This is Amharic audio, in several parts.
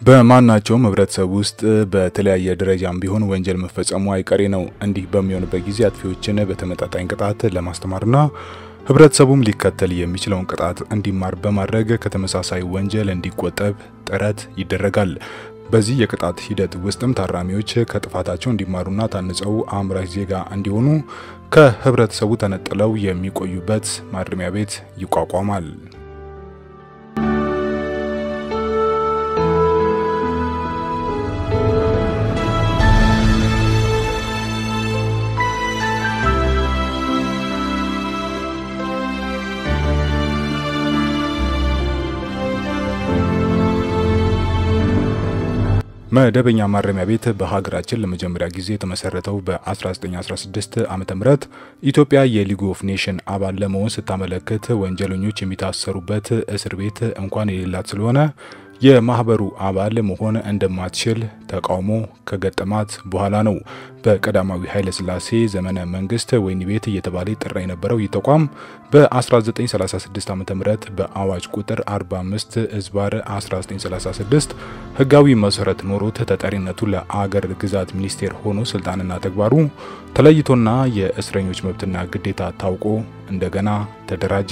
በማናቸውም ህብረተሰብ ውስጥ በተለያየ ደረጃም ቢሆን ወንጀል መፈጸሙ አይቀሬ ነው። እንዲህ በሚሆንበት ጊዜ አጥፊዎችን በተመጣጣኝ ቅጣት ለማስተማርና ህብረተሰቡም ሊከተል የሚችለውን ቅጣት እንዲማር በማድረግ ከተመሳሳይ ወንጀል እንዲቆጠብ ጥረት ይደረጋል። በዚህ የቅጣት ሂደት ውስጥም ታራሚዎች ከጥፋታቸው እንዲማሩና ታንጸው አምራች ዜጋ እንዲሆኑ ከህብረተሰቡ ተነጥለው የሚቆዩበት ማረሚያ ቤት ይቋቋማል። መደበኛ ማረሚያ ቤት በሀገራችን ለመጀመሪያ ጊዜ የተመሰረተው በ1916 ዓመተ ምህረት ኢትዮጵያ የሊግ ኦፍ ኔሽን አባል ለመሆን ስታመለክት ወንጀለኞች የሚታሰሩበት እስር ቤት እንኳን የሌላት ስለሆነ የማህበሩ አባል መሆን እንደማትችል ተቃውሞ ከገጠማት በኋላ ነው። በቀዳማዊ ኃይለ ሥላሴ ዘመነ መንግስት ወህኒ ቤት እየተባለ ይጠራ የነበረው ይህ ተቋም በ1936 ዓ.ም በአዋጅ ቁጥር 45 እዝባር 1936 ህጋዊ መሰረት ኖሮት ተጠሪነቱ ለአገር ግዛት ሚኒስቴር ሆኖ ስልጣንና ተግባሩ ተለይቶና የእስረኞች መብትና ግዴታ ታውቆ እንደገና ተደራጀ።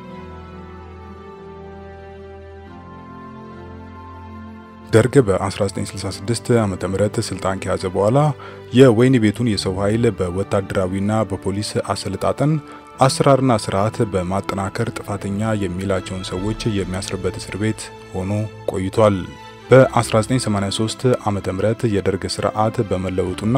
ደርግ በ1966 ዓ.ም ስልጣን ከያዘ በኋላ የወህኒ ቤቱን የሰው ኃይል በወታደራዊና በፖሊስ አሰልጣጠን አሰራርና ስርዓት በማጠናከር ጥፋተኛ የሚላቸውን ሰዎች የሚያስርበት እስር ቤት ሆኖ ቆይቷል። በ1983 ዓመተ ምህረት የደርግ ስርዓት በመለወጡና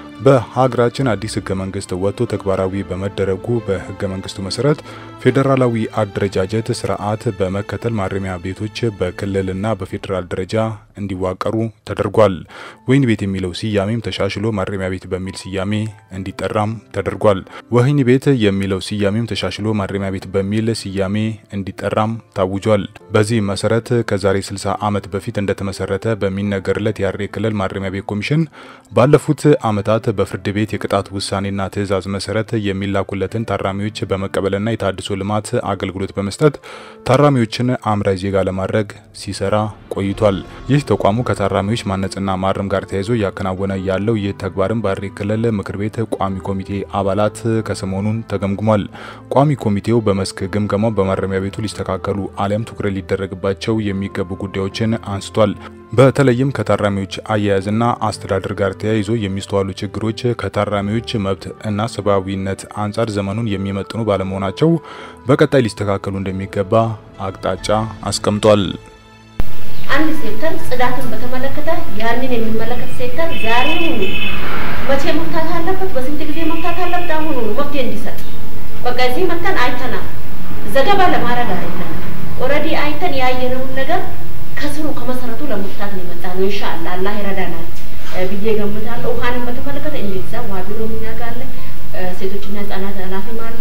በሀገራችን አዲስ ህገ መንግስት ወጥቶ ተግባራዊ በመደረጉ በህገ መንግስቱ መሰረት ፌዴራላዊ አደረጃጀት ስርዓት በመከተል ማረሚያ ቤቶች በክልልና በፌዴራል ደረጃ እንዲዋቀሩ ተደርጓል። ወህኒ ቤት የሚለው ስያሜም ተሻሽሎ ማረሚያ ቤት በሚል ስያሜ እንዲጠራም ተደርጓል። ወህኒ ቤት የሚለው ስያሜም ተሻሽሎ ማረሚያ ቤት በሚል ስያሜ እንዲጠራም ታውጇል። በዚህ መሰረት ከዛሬ 60 ዓመት በፊት እንደተመሰረተ በሚነገርለት የሐረሪ ክልል ማረሚያ ቤት ኮሚሽን ባለፉት ዓመታት በፍርድ ቤት የቅጣት ውሳኔና ትዕዛዝ መሰረት የሚላኩለትን ታራሚዎች በመቀበልና የታድሶ ልማት አገልግሎት በመስጠት ታራሚዎችን አምራች ዜጋ ለማድረግ ሲሰራ ቆይቷል። ይህ ተቋሙ ከታራሚዎች ማነጽና ማረም ጋር ተያይዞ እያከናወነ ያለው ይህ ተግባርም በሐረሪ ክልል ምክር ቤት ቋሚ ኮሚቴ አባላት ከሰሞኑን ተገምግሟል። ቋሚ ኮሚቴው በመስክ ግምገማው በማረሚያ ቤቱ ሊስተካከሉ አሊያም ትኩረት ሊደረግባቸው የሚገቡ ጉዳዮችን አንስቷል። በተለይም ከታራሚዎች አያያዝና አስተዳደር ጋር ተያይዞ የሚስተዋሉ ችግሮች ከታራሚዎች መብት እና ሰብአዊነት አንጻር ዘመኑን የሚመጥኑ ባለመሆናቸው በቀጣይ ሊስተካከሉ እንደሚገባ አቅጣጫ አስቀምጧል። አንድ ሴክተር ጽዳትን በተመለከተ ያንን የሚመለከት ሴክተር ዛሬ መቼ መፍታት አለበት፣ በስንት ጊዜ መፍታት አለበት፣ አሁኑ መፍትሄ እንዲሰጥ በቃ እዚህ መተን አይተናል። ዘገባ ለማድረግ አይደለም። ኦልሬዲ አይተን ያየነውን ነገር ከስሩ ከመሰረቱ ለመፍታት ነው የመጣ ነው። ኢንሻአላህ አላህ ይረዳናል ብዬ ገምታለሁ። ውሃንን በተመለከተ እንደዛ ውሃ ቢሮ እኛ ጋር አለ፣ ሴቶችና ህጻናት ኃላፊም አሉ፣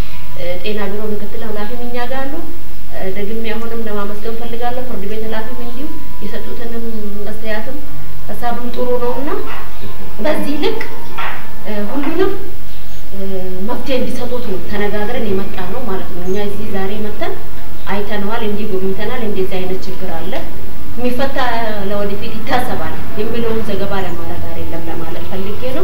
ጤና ቢሮ ምክትል ኃላፊም እኛ ጋር አሉ። ደግሜ አሁንም ለማመስገን ፈልጋለሁ። ፍርድ ቤት ኃላፊም እንዲሁ የሰጡትንም አስተያየትም ሀሳብም ጥሩ ነው እና በዚህ ልክ ሁሉንም መፍትሄ እንዲሰጡት ነው ተነጋግረን የመጣ ነው ማለት ነው። እኛ እዚህ ዛሬ መተን አይተነዋል፣ እንዲህ ጎብኝተናል፣ እንደዚህ አይነት ችግር አለ የሚፈታ ለወደፊት ይታሰባል የሚለውን ዘገባ ለማድረግ አይደለም ለማለት ፈልጌ ነው።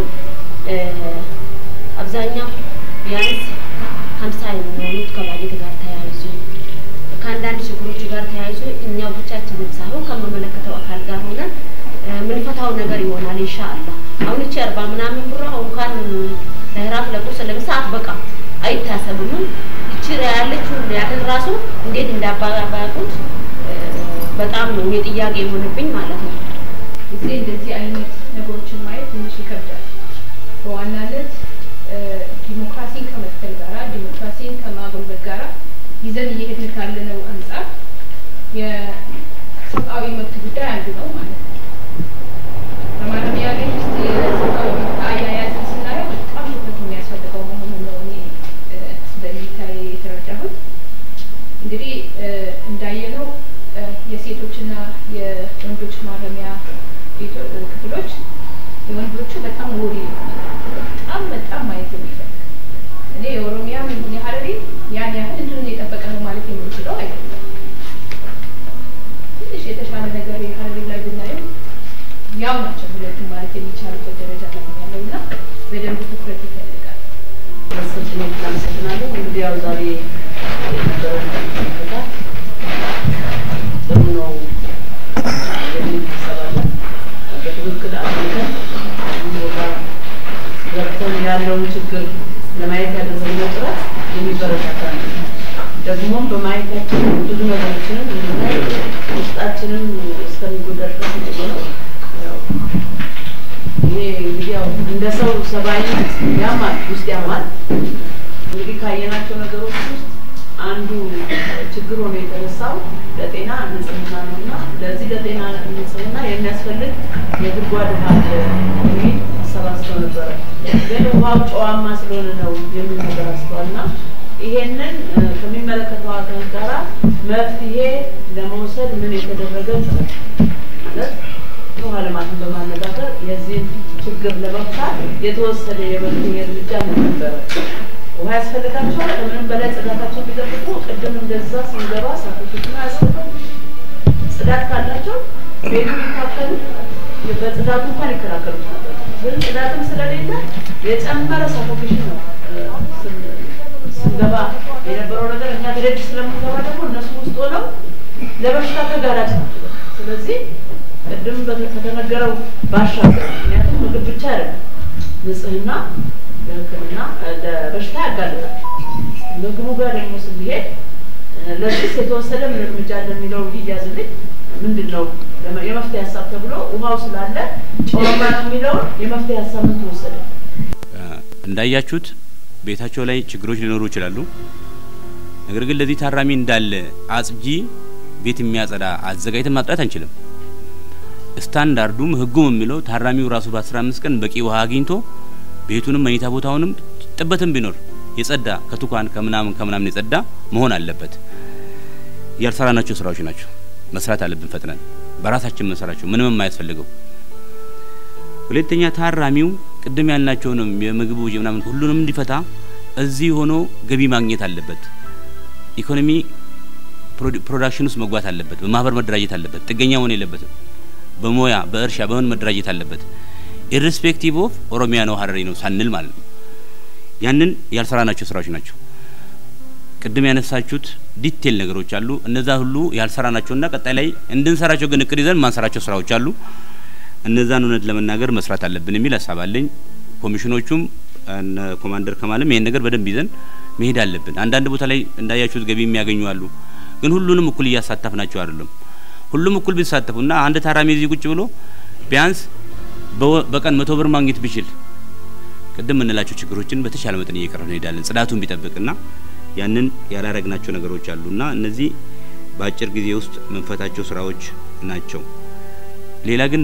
አብዛኛው ቢያንስ ሀምሳ የሚሆኑት ከባጀት ጋር ተያይዞ ከአንዳንድ ችግሮች ጋር ተያይዞ እኛው ብቻችንም ሳይሆን ከመመለከተው አካል ጋር ሆነን ምንፈታው ነገር ይሆናል ኢንሻአላህ። አሁን እቺ አርባ ምናምን ብር አሁን እንኳን ለህራት ለቁርስ ለምሳ አትበቃ አይታሰብም። እቺ ያለችው ያንን ራሱ እንዴት እንዳባባቁት በጣም ነው የጥያቄ የሆነብኝ ማለት ነው። ጊዜ እንደዚህ አይነት ነገሮችን ማየት ትንሽ ይከብዳል። በዋናነት ዲሞክራሲን ከመትከል ጋራ ዲሞክራሲን ከማጎልበት ጋራ ይዘን እየሄድን ካለነው አንጻር የሰብአዊ መብት ጉዳይ አንዱ ነው ማለት ነው። በማረሚያ ቤት ውስጥ የሰብአዊ መብት አያያዝን ስናየው በጣም ትኩረት የሚያስፈልገው መሆኑን ነው እኔ እንደሚታይ የተረዳሁት። እንግዲህ እንዳየነው የሴቶችና የወንዶች ማረሚያ ክፍሎች የወንዶቹ በጣም ወሪ በጣም በጣም ማየት የሚፈልግ እኔ የኦሮሚያ ምን የሀረሪ ያን ያህል እንትኑን የጠበቀ ነው ማለት የምንችለው አይደለም። ትንሽ የተሻለ ነገር የሀረሪ ላይ ብናይ አመሰግናለሁ። እንግዲህ ያው ዛሬ የነበረው ሁኔታ ጥሩ ነው የሚል ሀሳብ አለ። በትክክል አድርገን ቦታ ገብተን ያለውን ችግር ለማየት ያደረግነው ጥረት የሚበረታታ ነው። ደግሞም በማየታችን ብዙ ነገሮችንም እንድናይ ውስጣችንን እስከሚጎዳ ድረስ ጥሩ ነው። ያው ይሄ እንግዲህ ያው እንደ ሰው ሰብአዊነት ያማል፣ ውስጥ ያማል። እንግዲህ ካየናቸው ነገሮች ውስጥ አንዱ ችግር ሆኖ የተነሳው ለጤና ንጽህና ነው እና ለዚህ ለጤና ንጽህና የሚያስፈልግ የጉድጓድ ውሃ የሚል አሰባስበው ነበረ። ግን ውሃው ጨዋማ ስለሆነ ነው የሚል ነገር አስተዋል እና ይሄንን ከሚመለከተው አካል ጋራ መፍትሄ ለመውሰድ ምን የተደረገ ጥረት ማለት ውሃ ልማትን በማነጋገር የዚህን ችግር ለመፍታት የተወሰደ የመፍትሄ እርምጃ ምን ነበረ? ውሃ ያስፈልጋቸዋል። ከምንም በላይ ጽዳታቸው ቢጠብቁ ቅድም እንደዛ ስንገባ ሳቶችን አያስፈልጉም። ጽዳት ካላቸው ቤቱ ሊካፈሉ በጽዳቱ እንኳን ይከላከሉት ነበር። ግን ጽዳትም ስለሌለ የጨመረ ሳፎኬሽን ነው ስንገባ የነበረው ነገር። እኛ ተደጅ ስለምንገባ ደግሞ እነሱ ውስጥ ሆነው ለበሽታ ተጋላጭ ናቸው። ስለዚህ ቅድም ከተነገረው ባሻገር ምክንያቱም ምግብ ብቻ አይደለም ንጽህና ለሕክምና ለበሽታ ያጋልጣል። ምግቡ ጋር ደግሞ ስንሄድ ለዚህ የተወሰደ ምን እርምጃ እንደሚለው ይያዝልኝ ምንድን ነው የመፍትሄ ሀሳብ ተብሎ ውሃው ስላለ ጨዋማ ነው የሚለውን የመፍትሄ ሀሳብ ምን ተወሰደ? እንዳያችሁት ቤታቸው ላይ ችግሮች ሊኖሩ ይችላሉ። ነገር ግን ለዚህ ታራሚ እንዳለ አጽጂ ቤት የሚያጸዳ አዘጋጅተን ማጽዳት አንችልም። ስታንዳርዱም ህጉም የሚለው ታራሚው ራሱ በአስራ አምስት ቀን በቂ ውሃ አግኝቶ ቤቱንም መኝታ ቦታውንም ጥበትም ቢኖር የጸዳ ከቱካን ከምናምን ከምናምን የጸዳ መሆን አለበት። ያልሰራናቸው ስራዎች ናቸው። መስራት አለብን ፈጥነን በራሳችን መሰራቸው ምንም የማያስፈልገው። ሁለተኛ ታራሚው ቅድም ያልናቸውንም የምግብ ወጪ ምናምን ሁሉንም እንዲፈታ እዚህ ሆኖ ገቢ ማግኘት አለበት። ኢኮኖሚ ፕሮዳክሽን ውስጥ መግባት አለበት። በማህበር መደራጀት አለበት። ጥገኛ መሆን የለበትም። በሙያ በእርሻ በምን መደራጀት አለበት። ኢሬስፔክቲቭ ኦፍ ኦሮሚያ ነው ሀረሪ ነው ሳንል ማለት ነው። ያንን ያልሰራናቸው ስራዎች ናቸው። ቅድም ያነሳችሁት ዲቴል ነገሮች አሉ። እነዛ ሁሉ ያልሰራናቸውና ቀጣይ ላይ እንድንሰራቸው ግን እቅድ ይዘን ማንሰራቸው ስራዎች አሉ። እነዛን እውነት ለመናገር መስራት አለብን የሚል ሀሳብ አለኝ። ኮሚሽኖቹም እነ ኮማንደር ከማለም ይሄን ነገር በደንብ ይዘን መሄድ አለብን። አንዳንድ ቦታ ላይ እንዳያችሁት ገቢ የሚያገኙ አሉ። ግን ሁሉንም እኩል እያሳተፍናቸው አይደለም። ሁሉም እኩል ቢሳተፉ እና አንድ ታራሚ እዚህ ቁጭ ብሎ ቢያንስ በቀን መቶ ብር ማግኘት ቢችል ቅድም የምንላቸው ችግሮችን በተቻለ መጠን እየቀረፍ እንሄዳለን። ጽዳቱን ቢጠብቅና ያንን ያላረግናቸው ነገሮች አሉና እነዚህ በአጭር ጊዜ ውስጥ መንፈታቸው ስራዎች ናቸው። ሌላ ግን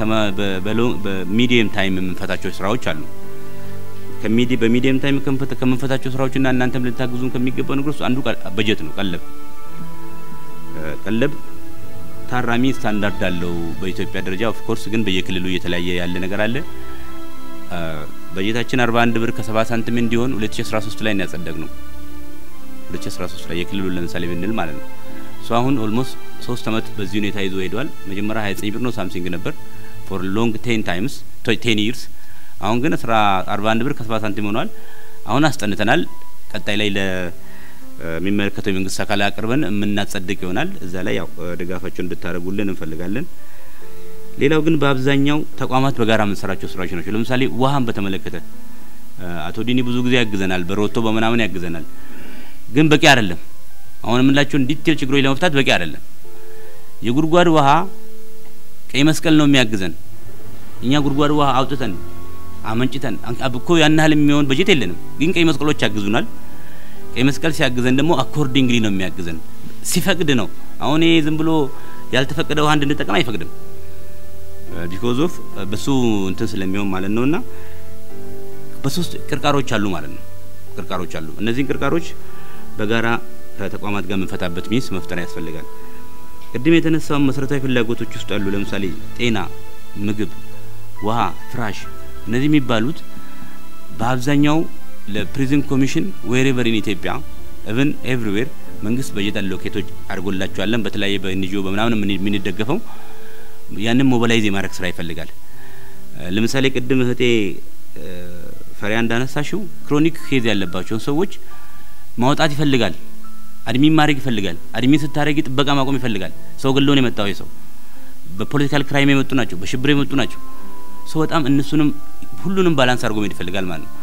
በሚዲየም ታይም የምንፈታቸው ስራዎች አሉ። በሚዲየም ታይም ከምንፈታቸው ስራዎችና እናንተም ልታግዙን ከሚገባው ነገር ውስጥ አንዱ በጀት ነው። ቀለብ ቀለብ ታራሚ ስታንዳርድ አለው በኢትዮጵያ ደረጃ። ኦፍ ኮርስ ግን በየክልሉ እየተለያየ ያለ ነገር አለ። በጀታችን 41 ብር ከ70 ሳንቲም እንዲሆን 2013 ላይ እናጸደቅ ነው 2013 ላይ የክልሉን ለምሳሌ ብንል ማለት ነው። ሶ አሁን ኦልሞስት ሶስት አመት በዚህ ሁኔታ ይዞ ሄዷል። መጀመሪያ 29 ብር ነው ሳምሲንግ ነበር ፎር ሎንግ ቴን ታይምስ ቴን ይርስ። አሁን ግን 41 ብር ከ70 ሳንቲም ሆኗል። አሁን አስጠንተናል። ቀጣይ ላይ ለሚመለከተው የመንግስት አካል አቅርበን የምናጸድቅ ይሆናል። እዛ ላይ ያው ድጋፋቸውን እንድታደርጉልን እንፈልጋለን። ሌላው ግን በአብዛኛው ተቋማት በጋራ የምንሰራቸው ስራዎች ናቸው። ለምሳሌ ውሃን በተመለከተ አቶ ዲኒ ብዙ ጊዜ ያግዘናል፣ በሮቶ በምናምን ያግዘናል። ግን በቂ አይደለም። አሁን የምንላቸውን ዲቴል ችግሮች ለመፍታት በቂ አይደለም። የጉድጓድ ውሃ ቀይ መስቀል ነው የሚያግዘን። እኛ ጉድጓድ ውሃ አውጥተን አመንጭተን እኮ ያን ያህል የሚሆን በጀት የለንም፣ ግን ቀይ መስቀሎች ያግዙናል። ቀይ መስቀል ሲያግዘን ደግሞ አኮርዲንግሊ ነው የሚያግዘን፣ ሲፈቅድ ነው። አሁን ይሄ ዝም ብሎ ያልተፈቀደ ውሃ እንድንጠቀም አይፈቅድም። ቢኮዝ ኦፍ በሱ እንትን ስለሚሆን ማለት ነውና በሶስት ቅርቃሮች አሉ ማለት ነው። ቅርቃሮች አሉ። እነዚህን ቅርቃሮች በጋራ ከተቋማት ጋር የምንፈታበት ሚንስ መፍጠር ያስፈልጋል። ቅድም የተነሳው መሰረታዊ ፍላጎቶች ውስጥ አሉ። ለምሳሌ ጤና፣ ምግብ፣ ውሃ፣ ፍራሽ እነዚህ የሚባሉት በአብዛኛው ለፕሪዝን ኮሚሽን ዌሬቨር ኢን ኢትዮጵያ ኢቭን ኤቭሪዌር መንግስት በጀት አሎኬቶች አድርጎላቸዋለን። በተለያየ በኤንጂኦ በምናምን የምንደገፈው ያንን ሞባላይዝ የማድረግ ስራ ይፈልጋል። ለምሳሌ ቅድም እህቴ ፈሪያ እንዳነሳሽው ክሮኒክ ኬዝ ያለባቸውን ሰዎች ማውጣት ይፈልጋል። አድሚን ማድረግ ይፈልጋል። አድሚን ስታደረጊ ጥበቃ ማቆም ይፈልጋል። ሰው ገለውን የመጣው ሰው በፖለቲካል ክራይም የመጡ ናቸው፣ በሽብር የመጡ ናቸው። ሰው በጣም እነሱንም ሁሉንም ባላንስ አድርጎ መሄድ ይፈልጋል ማለት ነው።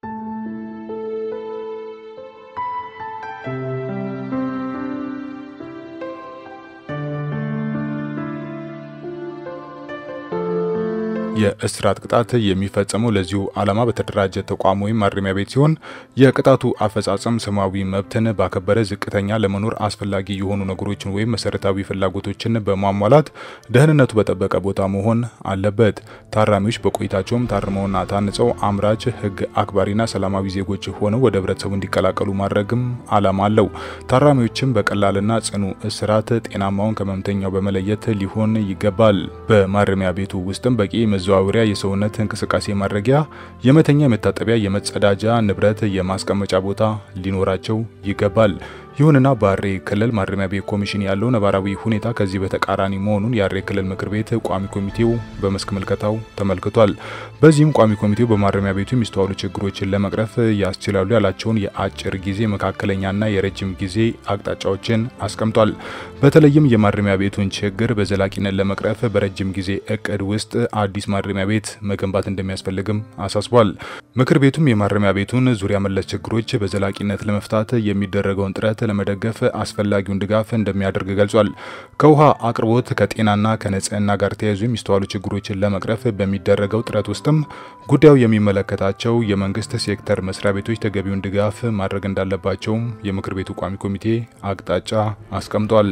የእስራት ቅጣት የሚፈጸመው ለዚሁ ዓላማ በተደራጀ ተቋም ወይም ማረሚያ ቤት ሲሆን የቅጣቱ አፈጻጸም ሰብአዊ መብትን ባከበረ ዝቅተኛ ለመኖር አስፈላጊ የሆኑ ነገሮችን ወይም መሰረታዊ ፍላጎቶችን በማሟላት ደህንነቱ በጠበቀ ቦታ መሆን አለበት። ታራሚዎች በቆይታቸውም ታርመውና ታንጸው አምራች፣ ሕግ አክባሪና ሰላማዊ ዜጎች ሆነው ወደ ህብረተሰቡ እንዲቀላቀሉ ማድረግም ዓላማ አለው። ታራሚዎችም በቀላልና ጽኑ እስራት ጤናማውን ከመምተኛው በመለየት ሊሆን ይገባል። በማረሚያ ቤቱ ውስጥም በቂ መዘዋወሪያ፣ የሰውነት እንቅስቃሴ ማድረጊያ፣ የመተኛ፣ የመታጠቢያ፣ የመጸዳጃ ንብረት፣ የማስቀመጫ ቦታ ሊኖራቸው ይገባል። ይሁንና በሐረሪ ክልል ማረሚያ ቤት ኮሚሽን ያለው ነባራዊ ሁኔታ ከዚህ በተቃራኒ መሆኑን የሐረሪ ክልል ምክር ቤት ቋሚ ኮሚቴው በመስክ ምልከታው ተመልክቷል። በዚህም ቋሚ ኮሚቴው በማረሚያ ቤቱ የሚስተዋሉ ችግሮችን ለመቅረፍ ያስችላሉ ያላቸውን የአጭር ጊዜ መካከለኛና የረጅም ጊዜ አቅጣጫዎችን አስቀምጧል። በተለይም የማረሚያ ቤቱን ችግር በዘላቂነት ለመቅረፍ በረጅም ጊዜ እቅድ ውስጥ አዲስ ማረሚያ ቤት መገንባት እንደሚያስፈልግም አሳስቧል። ምክር ቤቱም የማረሚያ ቤቱን ዙሪያ መለስ ችግሮች በዘላቂነት ለመፍታት የሚደረገውን ጥረት ለመደገፍ አስፈላጊውን ድጋፍ እንደሚያደርግ ገልጿል። ከውሃ አቅርቦት ከጤናና ከንጽህና ጋር ተያይዞ የሚስተዋሉ ችግሮችን ለመቅረፍ በሚደረገው ጥረት ውስጥም ጉዳዩ የሚመለከታቸው የመንግስት ሴክተር መስሪያ ቤቶች ተገቢውን ድጋፍ ማድረግ እንዳለባቸውም የምክር ቤቱ ቋሚ ኮሚቴ አቅጣጫ አስቀምጧል።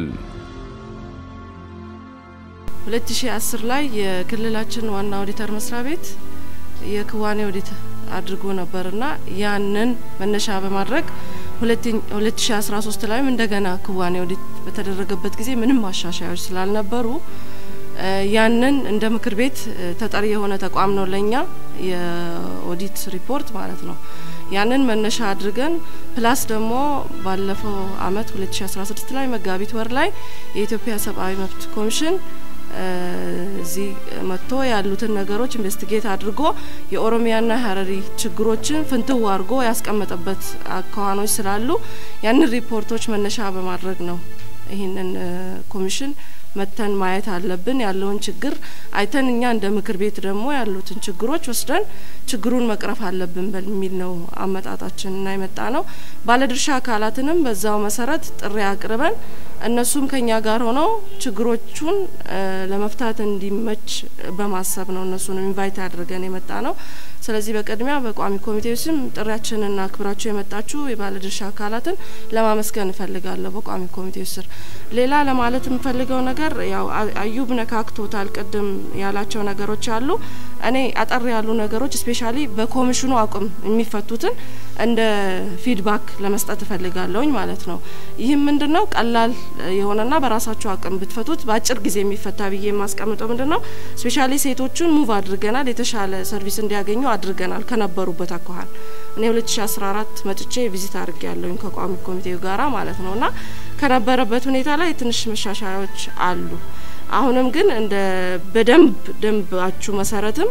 2010 ላይ የክልላችን ዋና ኦዲተር መስሪያ ቤት የክዋኔ ኦዲት አድርጎ ነበርና ያንን መነሻ በማድረግ 2013 ላይም እንደገና ክዋኔ ኦዲት በተደረገበት ጊዜ ምንም ማሻሻያዎች ስላልነበሩ ያንን እንደ ምክር ቤት ተጠሪ የሆነ ተቋም ነው ለኛ የኦዲት ሪፖርት ማለት ነው። ያንን መነሻ አድርገን ፕላስ ደግሞ ባለፈው አመት 2016 ላይ መጋቢት ወር ላይ የኢትዮጵያ ሰብአዊ መብት ኮሚሽን እዚህ መጥቶ ያሉትን ነገሮች ኢንቨስቲጌት አድርጎ የኦሮሚያና ሀረሪ ችግሮችን ፍንትው አድርጎ ያስቀመጠበት አካዋኖች ስላሉ ያንን ሪፖርቶች መነሻ በማድረግ ነው ይህንን ኮሚሽን መተን ማየት አለብን። ያለውን ችግር አይተን እኛ እንደ ምክር ቤት ደግሞ ያሉትን ችግሮች ወስደን ችግሩን መቅረፍ አለብን በሚል ነው አመጣጣችን እና የመጣ ነው። ባለድርሻ አካላትንም በዛው መሰረት ጥሪ አቅርበን እነሱም ከኛ ጋር ሆነው ችግሮቹን ለመፍታት እንዲመች በማሰብ ነው እነሱንም ኢንቫይት አድርገን የመጣ ነው። ስለዚህ በቅድሚያ በቋሚ ኮሚቴው ስም ጥሪያችንና አክብራችሁ የመጣችሁ የባለድርሻ አካላትን ለማመስገን እፈልጋለሁ። በቋሚ ኮሚቴው ስር ሌላ ለማለት የምፈልገው ነገር ያው አዩብ ነካክቶታል። ቅድም ያላቸው ነገሮች አሉ። እኔ አጠር ያሉ ነገሮች ስፔሻሊ በኮሚሽኑ አቅም የሚፈቱትን እንደ ፊድባክ ለመስጠት እፈልጋለሁኝ ማለት ነው። ይህም ምንድነው ቀላል የሆነና በራሳቸው አቅም ብትፈቱት በአጭር ጊዜ የሚፈታ ብዬ የማስቀምጠው ምንድነው ስፔሻሊ ሴቶቹን ሙቭ አድርገናል፣ የተሻለ ሰርቪስ እንዲያገኙ አድርገናል ከነበሩበት አኳኋን እኔ 2014 መጥቼ ቪዚት አድርጌ ያለሁኝ ከቋሚ ኮሚቴው ጋራ ማለት ነው እና ከነበረበት ሁኔታ ላይ ትንሽ መሻሻያዎች አሉ። አሁንም ግን እንደ በደንብ ደንባችሁ መሰረትም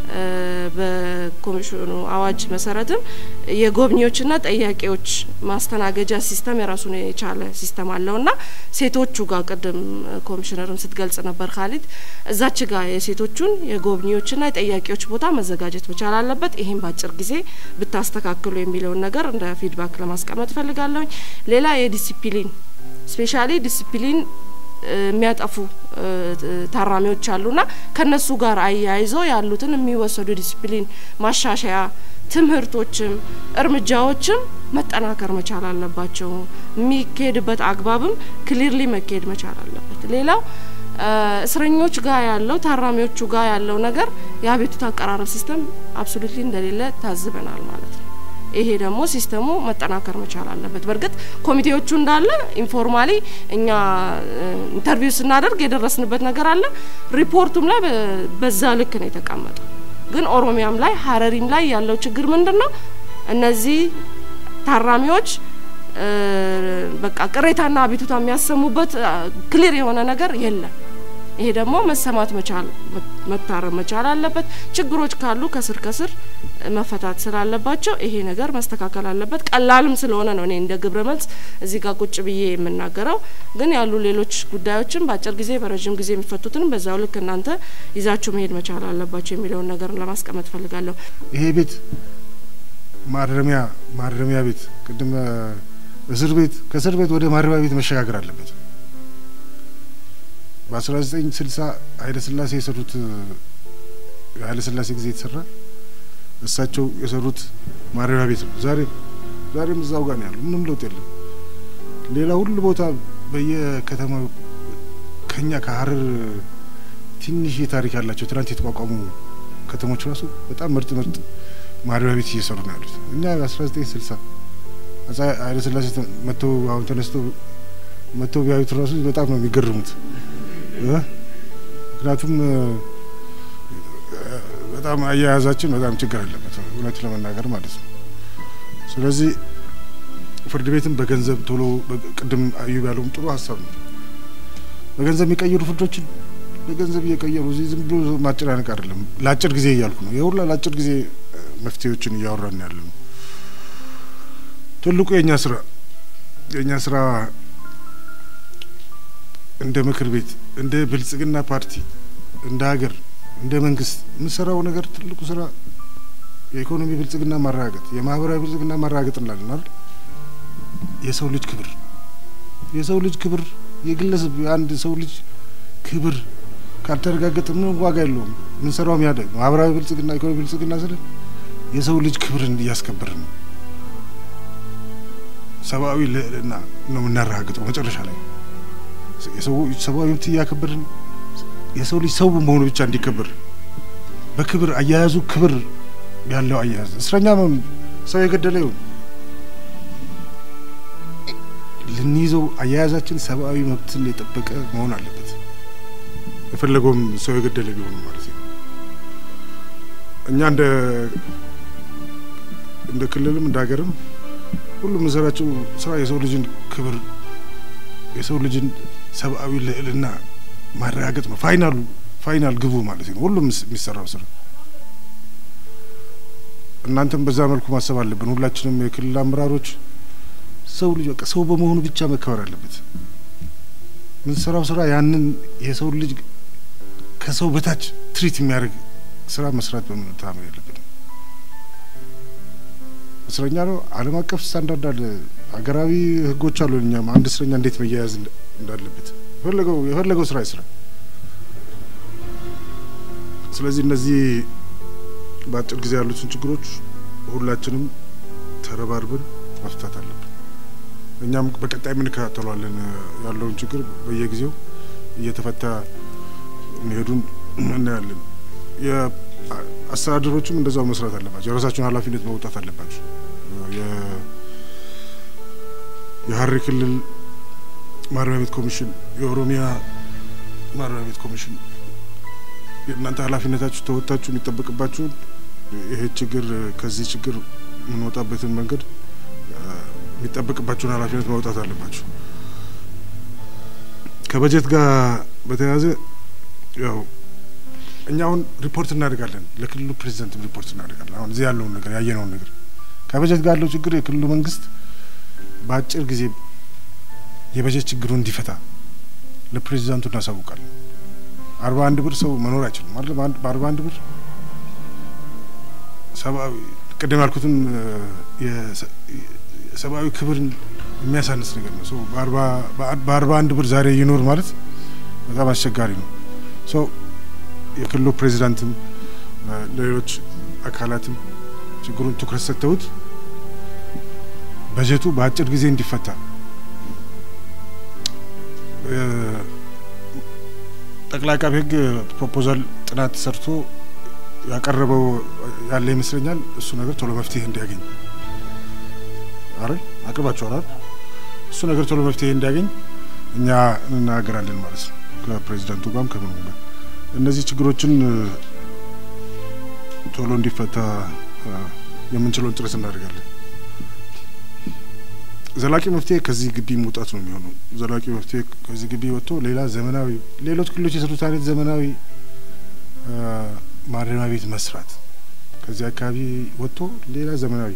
በኮሚሽኑ አዋጅ መሰረትም የጎብኚዎችና ጠያቂዎች ማስተናገጃ ሲስተም የራሱን የቻለ ሲስተም አለውና ሴቶቹ ጋር ቅድም ኮሚሽነርም ስትገልጽ ነበር ካሊድ እዛች ጋር የሴቶቹን የጎብኚዎችና የጠያቂዎች ቦታ መዘጋጀት መቻል አለበት። ይሄን በአጭር ጊዜ ብታስተካክሉ የሚለውን ነገር እንደ ፊድባክ ለማስቀመጥ እፈልጋለሁኝ። ሌላ የዲሲፕሊን ስፔሻሊ ዲሲፕሊን የሚያጠፉ ታራሚዎች አሉና ከነሱ ጋር አያይዞ ያሉትን የሚወሰዱ ዲሲፕሊን ማሻሻያ ትምህርቶችም እርምጃዎችም መጠናከር መቻል አለባቸው። የሚካሄድበት አግባብም ክሊርሊ መካሄድ መቻል አለበት። ሌላው እስረኞች ጋር ያለው ታራሚዎቹ ጋር ያለው ነገር የአቤቱታ አቀራረብ ሲስተም አብሶሉትሊ እንደሌለ ታዝበናል ማለት ነው። ይሄ ደግሞ ሲስተሙ መጠናከር መቻል አለበት። በእርግጥ ኮሚቴዎቹ እንዳለ ኢንፎርማሊ እኛ ኢንተርቪው ስናደርግ የደረስንበት ነገር አለ። ሪፖርቱም ላይ በዛ ልክ ነው የተቀመጠው። ግን ኦሮሚያም ላይ ሀረሪም ላይ ያለው ችግር ምንድን ነው? እነዚህ ታራሚዎች በቃ ቅሬታና አቤቱታ የሚያሰሙበት ክሊር የሆነ ነገር የለም። ይሄ ደግሞ መሰማት መቻል መታረም መቻል አለበት። ችግሮች ካሉ ከስር ከስር መፈታት ስላለባቸው ይሄ ነገር መስተካከል አለበት። ቀላልም ስለሆነ ነው እኔ እንደ ግብረ መልስ እዚህ ጋር ቁጭ ብዬ የምናገረው። ግን ያሉ ሌሎች ጉዳዮችን በአጭር ጊዜ በረዥም ጊዜ የሚፈቱትንም በዛው ልክ እናንተ ይዛችሁ መሄድ መቻል አለባቸው የሚለውን ነገር ለማስቀመጥ ፈልጋለሁ። ይሄ ቤት ማረሚያ ማረሚያ ቤት ቅድም እስር ቤት ከእስር ቤት ወደ ማረሚያ ቤት መሸጋገር አለበት። በአስራ ዘጠኝ ስልሳ ኃይለ ሥላሴ የሰሩት ኃይለ ሥላሴ ጊዜ የተሰራ እሳቸው የሰሩት ማረሚያ ቤት ነው። ዛሬ ዛሬም እዛው ጋር ነው ያለው። ምንም ለውጥ የለም። ሌላ ሁሉ ቦታ በየከተማው ከኛ ከሀረር ትንሽ የታሪክ ያላቸው ትናንት የተቋቋሙ ከተሞች ራሱ በጣም ምርጥ ምርጥ ማረሚያ ቤት እየሰሩ ነው ያሉት። እኛ በአስራ ዘጠኝ ስልሳ አፄ ኃይለ ሥላሴ መጥተው አሁን ተነስተው መጥተው ቢያዩት ራሱ በጣም ነው የሚገርሙት። ምክንያቱም በጣም አያያዛችን በጣም ችግር አለበት እውነት ለመናገር ማለት ነው። ስለዚህ ፍርድ ቤትም በገንዘብ ቶሎ ቅድም አዩብ ያለውም ጥሩ ሀሳብ ነው። በገንዘብ የሚቀይሩ ፍርዶችን በገንዘብ እየቀየሩ እዚህ ዝም ብሎ ማጨናነቅ አይደለም። ለአጭር ጊዜ እያልኩ ነው። የሁላ ለአጭር ጊዜ መፍትሄዎችን እያወራን ያለ ነው። ትልቁ የእኛ ስራ የእኛ ስራ እንደ ምክር ቤት እንደ ብልጽግና ፓርቲ እንደ ሀገር እንደ መንግስት የምንሰራው ነገር ትልቁ ስራ የኢኮኖሚ ብልጽግና ማረጋገጥ፣ የማህበራዊ ብልጽግና ማረጋገጥ እንላለን አይደል? የሰው ልጅ ክብር የሰው ልጅ ክብር የግለሰብ የአንድ ሰው ልጅ ክብር ካልተረጋገጠ ምንም ዋጋ የለውም። የምንሰራውም ያደ ማህበራዊ ብልጽግና ኢኮኖሚ ብልጽግና ስለ የሰው ልጅ ክብርን እያስከበርን ነው። ሰብአዊ ልዕልና ነው የምናረጋግጠው መጨረሻ ላይ የሰው ሰብአዊ መብት እያከበርን የሰው ልጅ ሰው መሆኑ ብቻ እንዲከበር በክብር አያያዙ ክብር ያለው አያያዝ እስረኛ ሰው የገደለ ይሁን ልንይዘው አያያዛችን ሰብአዊ መብትን የጠበቀ መሆን አለበት። የፈለገውም ሰው የገደለ ቢሆኑ ማለት ነው። እኛ እንደ እንደ ክልልም እንደ ሀገርም ሁሉም የምንሰራቸው ስራ የሰው ልጅን ክብር የሰው ልጅን ሰብአዊ ልዕልና ማረጋገጥ ነው። ፋይናሉ ፋይናል ግቡ ማለት ነው ሁሉም የሚሰራው ስራ። እናንተም በዛ መልኩ ማሰብ አለብን። ሁላችንም የክልል አመራሮች ሰው ልጅ በቃ ሰው በመሆኑ ብቻ መከበር አለበት። የምንሰራው ስራ ያንን የሰው ልጅ ከሰው በታች ትሪት የሚያደርግ ስራ መስራት በምንታመን ያለብን። እስረኛ ነው። ዓለም አቀፍ ስታንዳርድ አለ፣ ሀገራዊ ህጎች አሉ። እኛም አንድ እስረኛ እንዴት መያያዝ እንዳለበት የፈለገው የፈለገው ስራ ይስራ። ስለዚህ እነዚህ በአጭር ጊዜ ያሉትን ችግሮች ሁላችንም ተረባርበን መፍታት አለብን። እኛም በቀጣይ የምንከታተሏለን ያለውን ችግር በየጊዜው እየተፈታ መሄዱን እናያለን። የአስተዳደሮችም እንደዛው መስራት አለባቸው። የራሳቸውን ኃላፊነት መውጣት አለባቸው። የሀረሪ ክልል ማረሚያ ቤት ኮሚሽን፣ የኦሮሚያ ማረሚያ ቤት ኮሚሽን የእናንተ ኃላፊነታችሁ ተወጣችሁ የሚጠበቅባችሁን ይሄ ችግር ከዚህ ችግር የምንወጣበትን መንገድ የሚጠበቅባቸውን ኃላፊነት ማውጣት አለባቸው። ከበጀት ጋር በተያያዘ ያው እኛ አሁን ሪፖርት እናደርጋለን፣ ለክልሉ ፕሬዚደንት ሪፖርት እናደርጋለን። አሁን እዚህ ያለውን ነገር ያየነውን ነገር ከበጀት ጋር ያለው ችግር የክልሉ መንግስት በአጭር ጊዜ የበጀት ችግሩን እንዲፈታ ለፕሬዚዳንቱ እናሳውቃለን። አርባ አንድ ብር ሰው መኖር አይችልም ማለት በአርባ አንድ ብር ሰብአዊ ቅድም ያልኩትን የሰብአዊ ክብርን የሚያሳንስ ነገር ነው። ሰው በአርባ አንድ ብር ዛሬ ይኖር ማለት በጣም አስቸጋሪ ነው። ሰው የክልሉ ፕሬዚዳንትም ለሌሎች አካላትም ችግሩን ትኩረት ሰጥተውት በጀቱ በአጭር ጊዜ እንዲፈታ ጠቅላይ አቃቤ ሕግ ፕሮፖዛል ጥናት ሰርቶ ያቀረበው ያለ ይመስለኛል። እሱ ነገር ቶሎ መፍትሄ እንዲያገኝ አይደል አቅርባችኋል አይደል? እሱ ነገር ቶሎ መፍትሄ እንዲያገኝ እኛ እንናገራለን ማለት ነው ከፕሬዚዳንቱ ጋርም ከምኑ ጋር እነዚህ ችግሮችን ቶሎ እንዲፈታ የምንችለውን ጥረት እናደርጋለን። ዘላቂ መፍትሄ ከዚህ ግቢ መውጣት ነው የሚሆነው። ዘላቂ መፍትሄ ከዚህ ግቢ ወጥቶ ሌላ ዘመናዊ ሌሎች ክልሎች የሰሩት አይነት ዘመናዊ ማረሚያ ቤት መስራት ከዚህ አካባቢ ወጥቶ ሌላ ዘመናዊ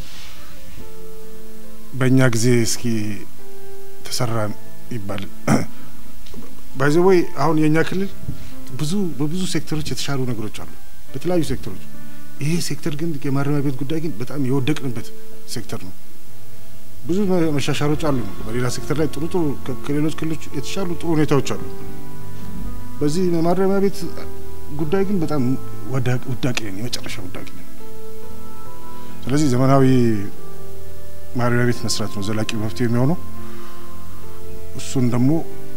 በእኛ ጊዜ እስኪ ተሰራ ይባል ባይዘወይ አሁን የእኛ ክልል ብዙ በብዙ ሴክተሮች የተሻሉ ነገሮች አሉ፣ በተለያዩ ሴክተሮች። ይሄ ሴክተር ግን የማረሚያ ቤት ጉዳይ ግን በጣም የወደቅንበት ሴክተር ነው። ብዙ መሻሻሎች አሉ። በሌላ ሴክተር ላይ ጥሩ ጥሩ ከሌሎች ክልሎች የተሻሉ ጥሩ ሁኔታዎች አሉ። በዚህ ማረሚያ ቤት ጉዳይ ግን በጣም ውዳቂ ነን፣ የመጨረሻ ውዳቂ ነን። ስለዚህ ዘመናዊ ማረሚያ ቤት መስራት ነው ዘላቂ መፍትሄ የሚሆነው። እሱን ደግሞ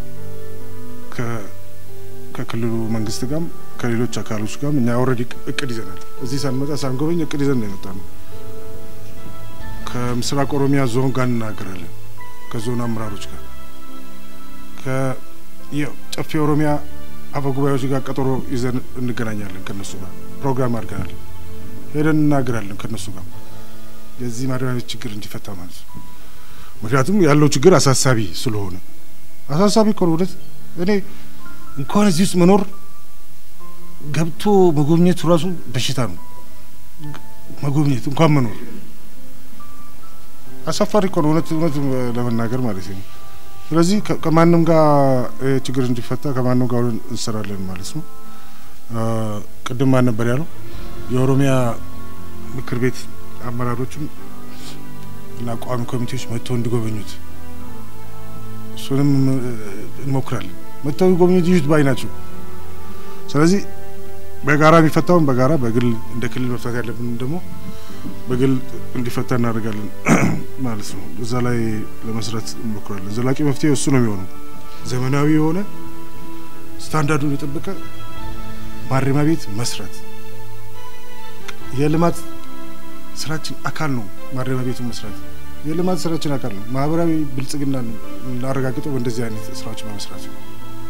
ከክልሉ መንግስት ጋርም ከሌሎች አካሎች ጋርም እኛ ኦልሬዲ እቅድ ይዘናል። እዚህ ሳንመጣ ሳንጎበኝ እቅድ ይዘን ነው የመጣ ነው። ከምስራቅ ኦሮሚያ ዞን ጋር እንናገራለን፣ ከዞን አመራሮች ጋር ከጨፌ ኦሮሚያ አፈ ጉባኤዎች ጋር ቀጠሮ ይዘን እንገናኛለን። ከነሱ ጋር ፕሮግራም አድርገናል። ሄደን እናገራለን ከነሱ ጋር የዚህ ማረሚያ ቤት ችግር እንዲፈታ ማለት ነው። ምክንያቱም ያለው ችግር አሳሳቢ ስለሆነ አሳሳቢ እኮ ነው እውነት እኔ እንኳን እዚህ ውስጥ መኖር ገብቶ መጎብኘቱ ራሱ በሽታ ነው። መጎብኘት እንኳን መኖር አሳፋሪ እኮ ነው እውነት እውነት ለመናገር ማለት ነው። ስለዚህ ከማንም ጋር ችግር እንዲፈታ ከማንም ጋር እንሰራለን ማለት ነው። ቅድም ማን ነበር ያለው? የኦሮሚያ ምክር ቤት አመራሮችም እና ቋሚ ኮሚቴዎች መጥተው እንዲጎበኙት እሱንም እንሞክራለን። መጥተው ጎብኝት ይዩት ባይ ናቸው። ስለዚህ በጋራ የሚፈታውን በጋራ በግል እንደ ክልል መፍታት ያለብን ደግሞ በግል እንዲፈታ እናደርጋለን ማለት ነው። እዛ ላይ ለመስራት እንሞክራለን። ዘላቂ መፍትሄ እሱ ነው የሚሆነው። ዘመናዊ የሆነ ስታንዳርዱን የጠበቀ ማረሚያ ቤት መስራት የልማት ስራችን አካል ነው። ማረሚያ ቤቱን መስራት የልማት ስራችን አካል ነው። ማህበራዊ ብልጽግና እናረጋግጠው በእንደዚህ አይነት ስራዎች በመስራት ነው።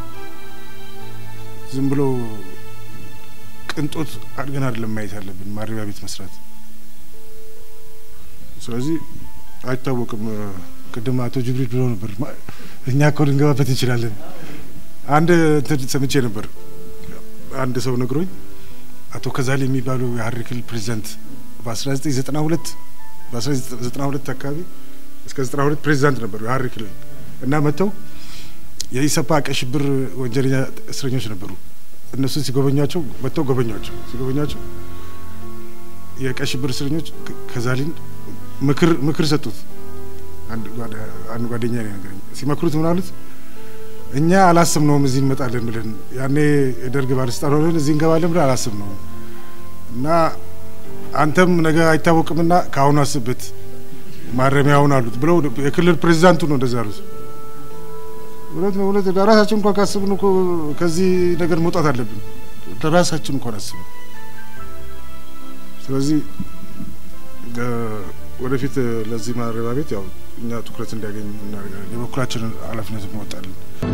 ዝም ብሎ ቅንጦት አድገን አይደለም ማየት ያለብን ማረሚያ ቤት መስራት። ስለዚህ አይታወቅም። ቅድም አቶ ጅብሪል ብሎ ነበር እኛ እኮ ልንገባበት እንችላለን። አንድ እንትን ሰምቼ ነበር። አንድ ሰው ነግሮኝ አቶ ከዛሌ የሚባሉ የሀረሪ ክልል ፕሬዚዳንት በ1992 በ1992 አካባቢ እስከ 92 ፕሬዚዳንት ነበሩ የሀረሪ ክልል እና መጥተው የኢሰፓ ቀይ ሽብር ወንጀለኛ እስረኞች ነበሩ። እነሱን ሲጎበኛቸው መጥተው ጎበኟቸው። ሲጎበኛቸው የቀይ ሽብር እስረኞች ከዛሊን ምክር ምክር ሰጡት። አንድ ጓደኛ ነው ነገረኝ። ሲመክሩት ምን አሉት? እኛ አላስብነውም እዚህ እንመጣለን ብለን ያኔ የደርግ ባለስልጣን ሆነን እዚህ እንገባለን ብለን አላስብነውም እና አንተም ነገ አይታወቅምና ከአሁኑ አስብበት ማረሚያውን አሉት ብለው የክልል ፕሬዚዳንቱ ነው እንደዛ አሉት። እውነት ነው እውነት ለራሳችን እንኳን ካስብን እኮ ከዚህ ነገር መውጣት አለብን። ለራሳችን እንኳን አስብን። ስለዚህ ወደፊት ለዚህ ማረሚያ ቤት ያው እኛ ትኩረት እንዲያገኝ እናደርጋለን። የበኩላችንን ኃላፊነት እንወጣለን።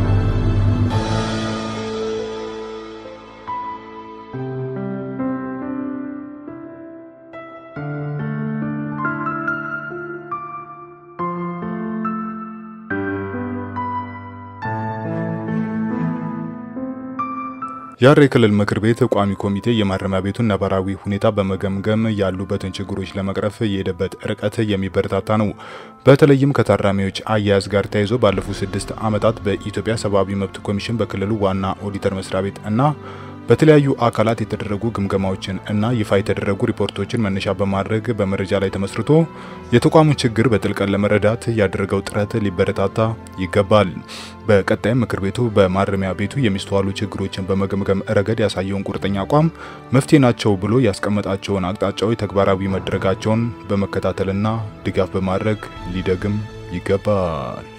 የሀረሪ ክልል ምክር ቤት ቋሚ ኮሚቴ የማረሚያ ቤቱን ነባራዊ ሁኔታ በመገምገም ያሉበትን ችግሮች ለመቅረፍ የሄደበት ርቀት የሚበረታታ ነው። በተለይም ከታራሚዎች አያያዝ ጋር ተያይዞ ባለፉት ስድስት ዓመታት በኢትዮጵያ ሰብአዊ መብት ኮሚሽን በክልሉ ዋና ኦዲተር መስሪያ ቤት እና በተለያዩ አካላት የተደረጉ ግምገማዎችን እና ይፋ የተደረጉ ሪፖርቶችን መነሻ በማድረግ በመረጃ ላይ ተመስርቶ የተቋሙን ችግር በጥልቀት ለመረዳት ያደረገው ጥረት ሊበረታታ ይገባል። በቀጣይም ምክር ቤቱ በማረሚያ ቤቱ የሚስተዋሉ ችግሮችን በመገምገም ረገድ ያሳየውን ቁርጠኛ አቋም መፍትሄ ናቸው ብሎ ያስቀመጣቸውን አቅጣጫዎች ተግባራዊ መደረጋቸውን በመከታተልና ድጋፍ በማድረግ ሊደግም ይገባል።